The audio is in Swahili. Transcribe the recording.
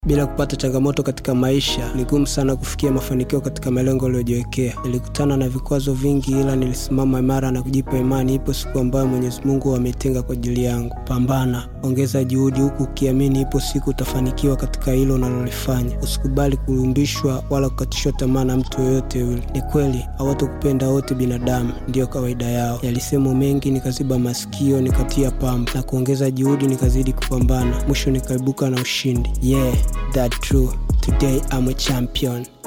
Bila kupata changamoto katika maisha ni gumu sana kufikia mafanikio katika malengo uliyojiwekea. Nilikutana na vikwazo vingi, ila nilisimama imara na kujipa imani, ipo siku ambayo Mwenyezi Mungu ametenga kwa ajili yangu. Pambana, ongeza juhudi, huku ukiamini ipo siku utafanikiwa katika hilo unalolifanya. Usikubali kuyumbishwa wala kukatishwa tamaa na mtu yoyote yule. Ni kweli hawatakupenda wote, binadamu ndiyo kawaida yao. Yalisemwa mengi, nikaziba masikio, nikatia pamba na kuongeza juhudi, nikazidi kupambana, mwisho nikaibuka na ushindi. Yeah, that true. Today I'm a champion.